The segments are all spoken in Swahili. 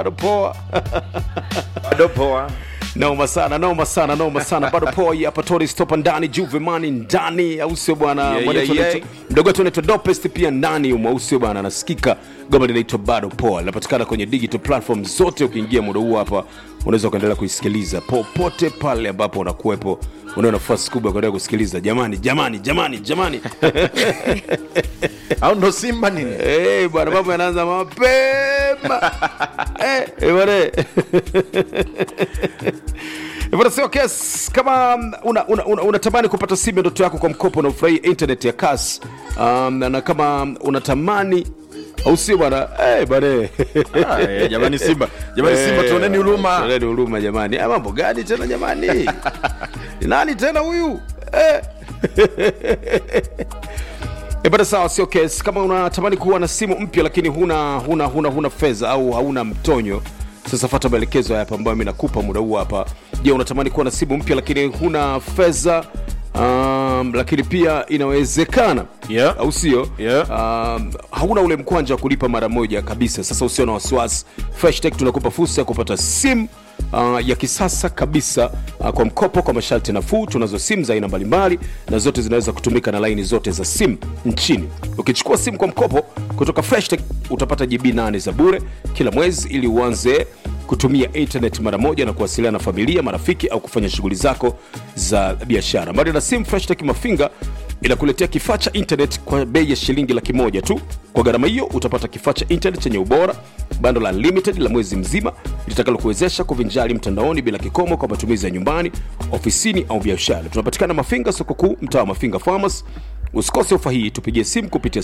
bado poa bado poa noma sana noma sana noma sana bado poa hii hapa Tori Stopa ndani Juvemani ndani au sio bwana Yeah, Mwanetu yeah, anaitwa- yeah. mdogo wetu anaitwa Dopest pia ndani humo au sio bwana anasikika goma linaitwa bado poa linapatikana kwenye digital platform zote ukiingia muda huu hapa unaweza ukaendelea kuisikiliza popote pale ambapo unakuwepo unao nafasi kubwa ya kuendelea kusikiliza jamani jamani jamani jamani au ndo simba nini Eh, bwana mambo yanaanza mapema Eh, eh, bwana eh. Bwana, sio kes kama unatamani una, una, unatamani kupata simu ya ndoto yako kwa mkopo na ufurahia internet ya kas um, na, na kama unatamani au sio bwana eh, bwana eh. Ah, eh, jamani simba jamani simba Eh, tuoneni huruma tuoneni huruma jamani Ah, mambo gani tena jamani Ni nani tena huyu eh. E bada sawa, sio kes. Kama unatamani kuwa na simu mpya lakini huna huna huna huna fedha au hauna mtonyo, sasa fuata maelekezo hapa ambayo mimi nakupa muda huu hapa. Je, unatamani kuwa na simu mpya lakini huna fedha um, lakini pia inawezekana Yeah. au sio? Yeah. Um, hauna ule mkwanja wa kulipa mara moja kabisa. Sasa usio na wasiwasi, Freshtech tunakupa fursa ya kupata simu uh, ya kisasa kabisa uh, kwa mkopo kwa masharti nafuu. Tunazo simu za aina mbalimbali na zote zinaweza kutumika na laini zote za simu nchini. Ukichukua simu kwa mkopo kutoka Freshtech utapata GB 8 za bure kila mwezi ili uanze kutumia internet mara moja na kuwasiliana na familia, marafiki au kufanya shughuli zako za biashara. Mbali na simu, Freshtech Mafinga inakuletea kifaa cha internet kwa bei ya shilingi laki moja tu. Kwa gharama hiyo utapata kifaa cha internet chenye ubora, bando la unlimited la mwezi mzima litakalokuwezesha kuvinjari mtandaoni bila kikomo kwa matumizi ya nyumbani, ofisini au biashara. Tunapatikana Mafinga, soko kuu, mtaa wa Mafinga Farmers. Usikose ofa hii, tupigie simu kupitia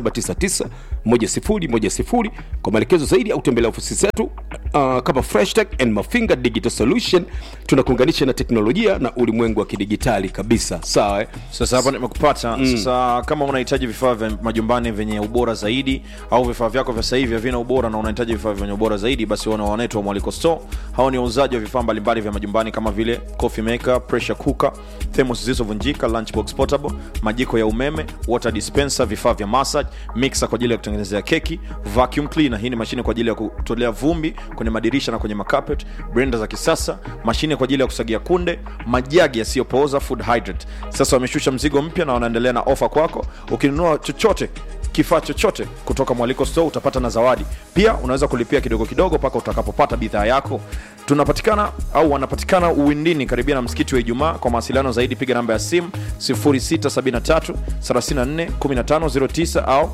07991010 kwa maelekezo zaidi au tembelea ofisi zetu uh, kama Fresh Tech and Mafinga Digital Solution. Tunakuunganisha na teknolojia na ulimwengu wa kidigitali kabisa. Sawa eh? sasa hapa nimekupata sasa kama unahitaji vifaa vya majumbani vyenye ubora zaidi au vifaa vyako vya sasa hivi havina ubora na unahitaji vifaa vyenye ubora zaidi basi wana wanaitwa mwaliko store hao ni wauzaji wa vifaa mbalimbali vya majumbani kama vile coffee maker pressure cooker thermos zilizovunjika lunchbox portable majiko ya umeme water dispenser vifaa vya massage mixer kwa ajili ya kutengenezea keki vacuum cleaner hii ni mashine kwa ajili ya kutolea vumbi kwenye madirisha na kwenye makapet blender za kisasa mashine kwa ajili ya kusagia kunde majagi yasiyopooza food hydrant sasa wameshusha mzigo mpya na wanaendelea na ofa kwako ukinunua chochote kifaa chochote kutoka mwaliko store utapata na zawadi pia unaweza kulipia kidogo kidogo mpaka utakapopata bidhaa yako tunapatikana au wanapatikana uwindini karibia na msikiti wa ijumaa kwa mawasiliano zaidi piga namba ya simu 0673 34 1509 au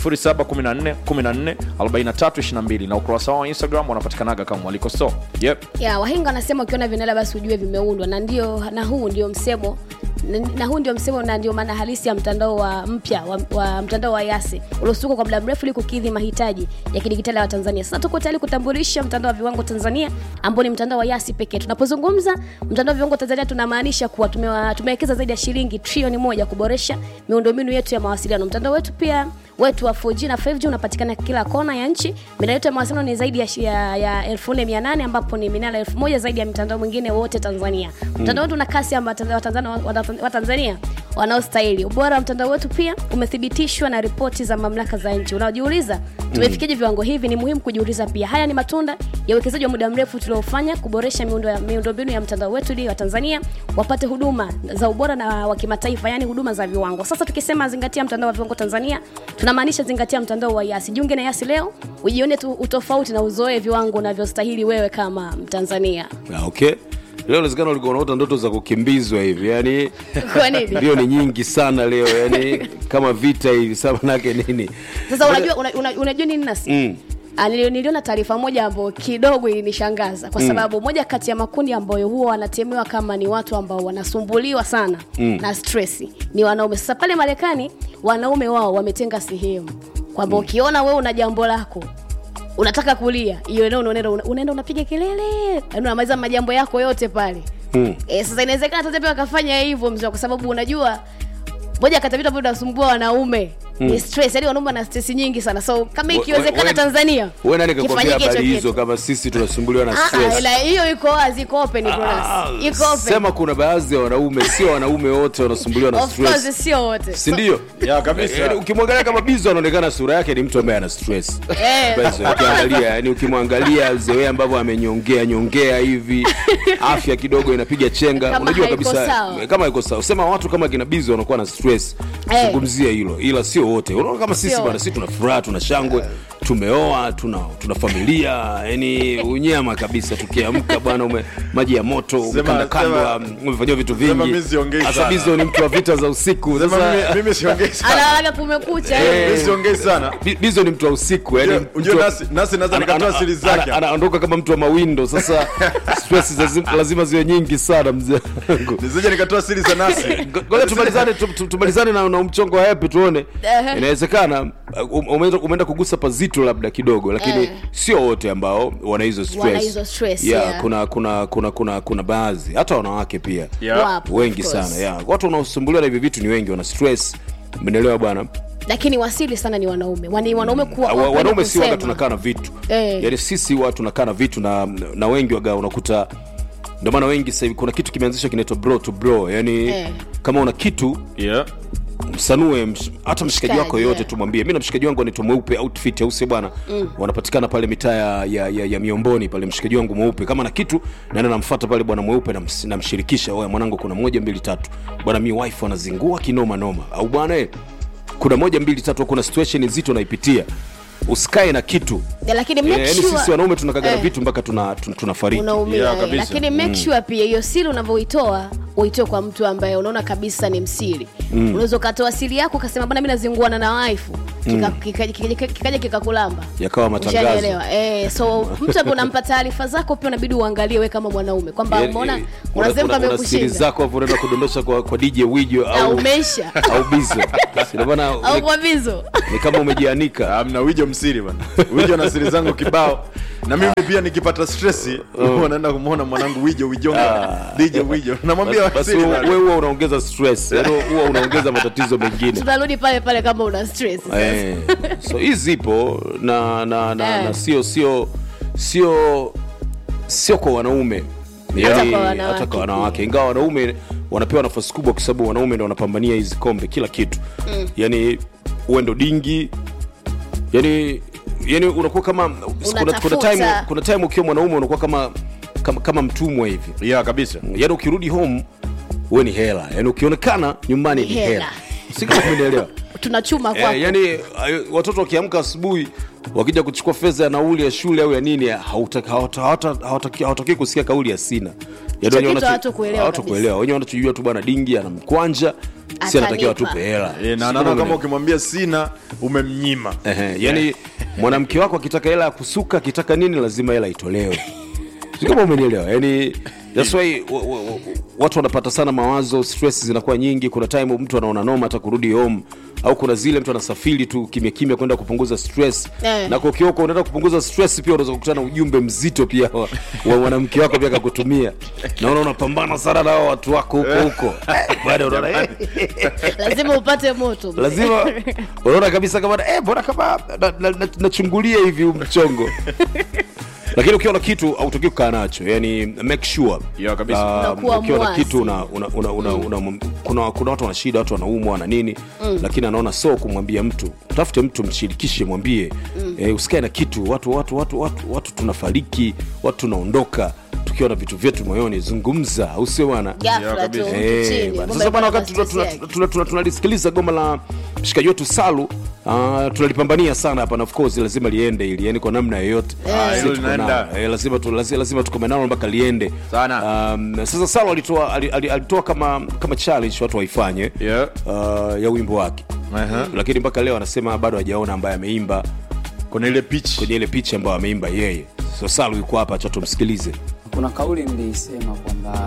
0714 14 4322 na ukurasa wao wa instagram wanapatikanaga kama mwaliko store yep. ya wahenga wanasema ukiona vinara basi ujue vimeundwa na ndio na huu ndio msemo na, na huu ndio msemo na ndio maana halisi ya mtandao wa mpya wa, wa mtandao wa yasi uliosukwa kwa muda mrefu ili kukidhi mahitaji ya kidigitali ya watanzania sasa tuko tayari kutambulisha mtandao wa viwango tanzania ambao ni mtandao wa yasi pekee tunapozungumza mtandao wa viwango tanzania tunamaanisha kuwa tumewa- tumewekeza zaidi ya shilingi trilioni moja kuboresha miundombinu yetu ya mawasiliano mtandao wetu pia wetu wa 4G na 5G unapatikana kila kona ya nchi. Minara yetu ya mawasiliano ni zaidi ya, shi- ya, ya 4800 ambapo ni minara 1000 zaidi ya mitandao mwingine wote Tanzania. Mtandao wetu una kasi ya Watanzania wa Tanzania wanaostahili. Ubora wa mtandao wetu pia umethibitishwa na ripoti za mamlaka za nchi. Unajiuliza tumefikiaje viwango hivi? Ni muhimu kujiuliza pia. Haya ni matunda ya uwekezaji wa muda mrefu tuliofanya kuboresha miundo ya miundombinu ya mtandao wetu ili Watanzania wapate huduma za ubora na wa kimataifa, yani huduma za viwango. Sasa tukisema zingatia mtandao wa viwango Tanzania, tunamaanisha zingatia mtandao wa Yasi. Jiunge na Yasi leo, ujione tu utofauti na uzoe viwango unavyostahili wewe kama Mtanzania. Ah, okay leo inawezekana ulikuwa unaota ndoto za kukimbizwa hivi yani Kwa nini? ndio ni nyingi sana leo yani kama vita hivi sasa manake nini Sasa unajua una, una, unajua nini nasi? Mm. Ah, nili- niliona taarifa moja ambayo kidogo ilinishangaza kwa sababu moja kati ya makundi ambayo huwa wanatemewa kama ni watu ambao wanasumbuliwa sana mm. na stress ni wanaume. Sasa pale Marekani wanaume wao wametenga sehemu kwamba ukiona wewe una jambo lako unataka kulia, hiyo eneo unaenda unaenda unapiga kelele, yaani unamaliza majambo yako yote pale Mm. E, sasa inawezekana hata pia wakafanya hivyo mzee, kwa sababu unajua moja kati ya vitu ambavyo vinasumbua wanaume ni stress yani wanaume wana stress nyingi sana so kama We- ikiwezekana we- tanzania wewe nani kakwambia kifanyike habari hicho hizo kitu. kama sisi tunasumbuliwa na Ah, ah, stress ila hiyo iko wazi iko open Ah, Jonas. iko open sema kuna baadhi ya wanaume sio wanaume wote wanasumbuliwa na of course stress sio wote si ndio ya kabisa Yaani ukimwangalia kama bizo anaonekana sura yake ni mtu ambaye ana stress Eh. Basi, ukiangalia yani ukimwangalia zewe ambavyo amenyongea nyongea hivi afya kidogo inapiga chenga Kama unajua haiko kabisa sawa. kama iko sawa sema watu kama kina bizo wanakuwa na stress Eh. zungumzia hilo ila sio wote unaona kama sisi Sio bwana wote. sisi tuna furaha tuna shangwe tumeoa tuna tuna familia yani unyama kabisa tukiamka bwana ume maji ya moto umekandakandwa sema- umefanyiwa vitu sema vingi mimi siongei Sasa sana. bizo ni mtu wa vita za usiku Sema sasa mimi- mimi siongei sana analaga kumekucha Eh. mimi siongei sana Bi- bizo ni mtu wa usiku yani Unajua- unajua mtu wa- nasi nasi naweza ana- nikatoa ana- siri ana- zake anaondoka kama mtu wa mawindo sasa stress lazima, lazima ziwe nyingi sana mzee wangu nisije nikatoa siri za nasi Ngo- ngoja tumalizane tu- tu- tumalizane na, na mchongo wa hepi tuone Ehe. inawezekana uh, umeenda, umeenda kugusa pazito labda kidogo lakini Eh. sio wote ambao wana hizo stress, Wana hizo stress, yeah, yeah. kuna kuna kuna kuna kuna baadhi hata wanawake pia Yeah. Wapo, wengi of course. sana yeah. watu wanaosumbuliwa na hivi vitu ni wengi wana stress umeelewa bwana lakini wasili sana ni wanaume Wani, wanaume kuwa Wa- open wanaume si waga kusema. tunakaa na vitu Eh. yaani sisi wa tunakaa na vitu na, na wengi waga unakuta ndio maana wengi sasa hivi kuna kitu kimeanzishwa kinaitwa bro to bro yani Eh. kama una kitu yeah msanue msh, hata mshikaji wako Mshikaji, yoyote yeah. tumwambie mi na mshikaji wangu anaitwa mweupe outfit au sio bwana mm. wanapatikana pale mitaa ya, ya, ya, ya miomboni pale mshikaji wangu mweupe kama na kitu naenda namfuata pale bwana mweupe nams- namshirikisha oya mwanangu kuna moja mbili tatu bwana mi wife anazingua kinoma noma au bwana eh, kuna moja mbili tatu kuna situation nzito naipitia usikae na kitu Yeah, lakini Eh, make yaani sure- sisi wanaume tunakagana Eh. vitu mpaka tuna, tuna, tunafariki unaumia Yeah, eh. kabisa. lakini make sure pia hiyo siri unavyoitoa uitoe kwa mtu ambaye unaona kabisa ni msiri unaweza ukatoa siri yako ukasema bana mi nazinguana na waifu kikaja kika, kika, kika, kikaja kikakulamba yakawa matangazo Ushanielewa? eh, so mtu ambaye unampa taarifa zako pia unabidi uangalie we kama mwanaume kwamba Yaani, umeona eh, kuna una- sehemu una- una siri pamekushinda zako hapo unaenda kudondosha kwa, kwa dj wijo au au, umeisha au bizo Ndio maana au ni- kwa vizo ni kama umejianika amna wijo msiri bana wijo na siri zangu kibao na mimi pia nikipata stresi huwa naenda kumwona mwanangu wijo wijonga dj wijo namwambia basi siri wewe bana. wewe huwa unaongeza stress yaani huwa unaongeza matatizo mengine tunarudi pale pale kama una stress sasa. eh, so hii zipo na na na, Eh. na sio sio sio sio kwa wanaume Hata Yaani, kwa wanawake hata kwa pia. wanawake ingawa wanaume wanapewa nafasi kubwa kwa sababu wanaume ndo wanapambania hizi kombe kila kitu mm. yani uwe ndo dingi yani yani unakuwa kama kuna, kuna Unatafuta. time kuna time ukiwa mwanaume unakuwa kama kama, kama mtumwa hivi yeah kabisa yani ukirudi home uwe ni hela yani ukionekana nyumbani ni Ni hela, hela. si kama umenielewa tunachuma kwako Eh, yani eh, watoto wakiamka asubuhi wakija kuchukua fedha ya nauli ya shule au ya nini hawataki hawata- hawata- hawataki hawataki kusikia kauli ya sina Hicho wenyewe kitu wanacho- hawatakuelewa hawatakuelewa. wenyewe wanachojua tu bwana dingi ana mkwanja si anatakiwa Atanipa. atupe hela Eh, na Si naona kama umeelewa? ukimwambia sina umemnyima Ehe, yani mwanamke wako akitaka hela ya kusuka akitaka nini lazima hela itolewe si kama umenielewa yani that's why wa- wa- wa- watu wanapata sana mawazo stress zinakuwa nyingi kuna time mtu anaona noma hata kurudi home au kuna zile mtu anasafiri tu kimya kimya kwenda kupunguza stress Eh. na kwa kioko unaenda kupunguza stress pia unaweza kukutana na ujumbe mzito pia wa, wa mwanamke wako pia akakutumia naona unapambana sana na hao watu wako huko huko baada unaona eh, lazima upate moto mzee. lazima unaona kabisa kama eh, mbona kama nachungulia na, na, nachungulia hivi huu mchongo lakini ukiwa na kitu hautaki kukaa nacho yani make sure Yeah, kabisa. Ah, Unakuwa ukiwa na mwasi. kitu una, una, una, una, una, kuna, kuna watu wana shida watu wanaumwa na nini lakini anaona so kumwambia mtu tafute mtu mshirikishe mwambie eh, usikae na kitu watu watu watu watu, watu tunafariki watu tunaondoka tukiwa na vitu vyetu moyoni zungumza au sio bwana Ghafla Yeah, tu kabisa. mtu Eh, chini, bwana. kumbe sasa bwana alikuwa wakati na tuna- tuna- stress yake. tuna- tuna- tunalisikiliza goma la mshikaji wetu salu Uh, tunalipambania sana hapa na of course lazima liende ili yani kwa namna yoyote Ah, Sisi hilo tuko linaenda. nalo. Eh, lazima tu, lazima, lazima tukome nalo mpaka liende Sana. um, sasa salu alitoa ali- ali- alitoa kama kama challenge watu waifanye Yeah. uh, ya wimbo wake Aha. lakini mpaka leo anasema bado hajaona ambaye ameimba kuna ile pitch kwenye ile picha ambayo ameimba yeye so salu yuko hapa cha tumsikilize kuna kauli niliisema kwamba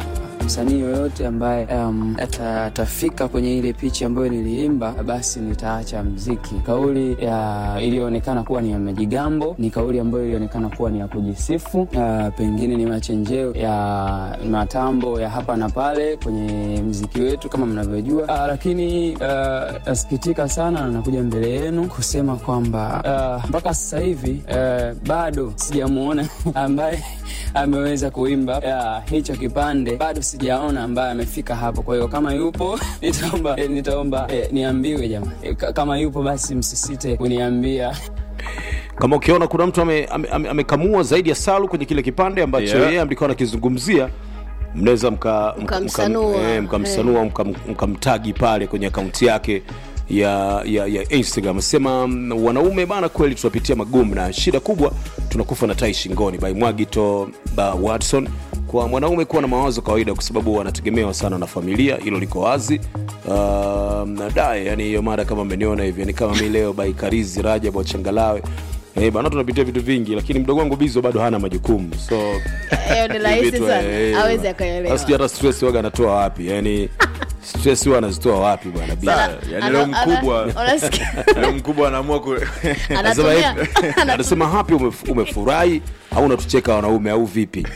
msanii yoyote ambaye um, ata- atafika kwenye ile pichi ambayo niliimba, basi nitaacha mziki. Kauli ya iliyoonekana kuwa ni ya majigambo, ni kauli ambayo ilionekana kuwa ni ya kujisifu, uh, pengine ni machenjeo ya matambo ya hapa na pale kwenye mziki wetu kama mnavyojua, uh, lakini uh, nasikitika sana na nakuja mbele yenu kusema kwamba uh, mpaka sasa hivi uh, bado sijamuona ambaye ameweza kuimba uh, hicho kipande, bado sijaona ambaye amefika hapo. Kwa hiyo kama yupo nitaomba, eh, nitaomba eh, niambiwe jamaa, eh, ka- kama yupo basi msisite kuniambia. kama ukiona kuna mtu amekamua ame, ame amekamua zaidi ya salu kwenye kile kipande ambacho Yeah. yeye alikuwa anakizungumzia mnaweza mka- mka- Mkamsanua. mka- eh, mkamsanua mkam- mkamtagi pale kwenye akaunti yake ya, ya, ya instagram sema mm, wanaume bana kweli tunapitia magumu na shida kubwa tunakufa na tai shingoni by mwagito ba watson kwa mwanaume kuwa na mawazo kawaida kwa sababu wanategemewa sana na familia hilo liko wazi uh, nadae yani hiyo mara kama mmeniona hivyo ni kama mi leo by karizi rajab wachangalawe Eh, bana tunapitia vitu vingi lakini mdogo wangu bizo bado hana majukumu so Hiyo ni rahisi vitu, sana, eh, awezi bwana. akaelewa. Sasa sijui hata stress waga anatoa wapi yani stress huwa anazitoa wapi bwana Bizo? Sana. yani leo Ana- ana- mkubwa unasikia? leo mkubwa anaamua ku Anasema Anatumia- hivi, anasema hapi umef- umefurahi au unatucheka wanaume au vipi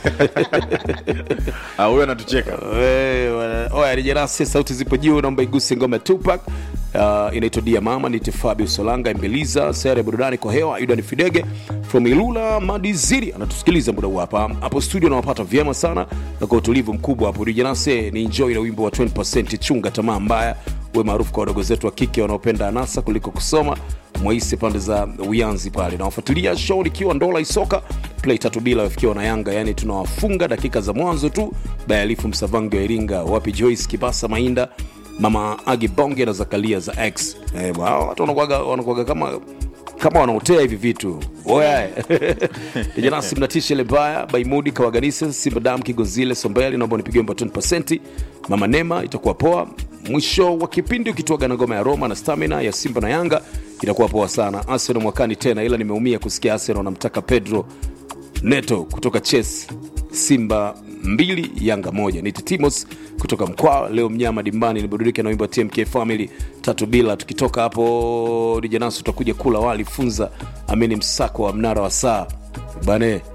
Ah, huyo anatucheka Eh, wana- oya rijerasi sauti zipo juu naomba iguse ngoma ya tupac uh, inaitwa dia mama nite fabio solanga imbeliza sere burudani kwa hewa aidan fidege from ilula madiziri anatusikiliza muda huu hapa hapo studio nawapata vyema sana na kwa utulivu mkubwa hapo rijerase ni enjoy na wimbo wa 20 chunga tamaa mbaya uwe maarufu kwa wadogo zetu wa kike wanaopenda anasa kuliko kusoma mwaisi pande za uyanzi pale nawafuatilia show likiwa ndola isoka play tatu bila wafikiwa na yanga yani tunawafunga dakika za mwanzo tu bayalifu msavangi wa iringa wapi joyce kibasa mainda mama agi bonge na zakalia za x eh, bwana, hao watu wanakuwaga wanakuwaga kama kama wanaotea hivi vitu oya janasi mnatisha ile mbaya baimudi kawaganise simbadam kigozile sombeli naomba nipigie mba 20 mama nema itakuwa poa mwisho wa kipindi ukituaga na ngoma ya roma na stamina ya simba na yanga itakuwa poa sana arsenal mwakani tena ila nimeumia kusikia arsenal wanamtaka pedro neto kutoka ches simba mbili yanga moja ni titimos kutoka mkwaa leo mnyama dimbani niburudike na wimbo wa tmk family tatu bila tukitoka hapo dijanasu tutakuja kula wali funza amini msako wa mnara wa saa bane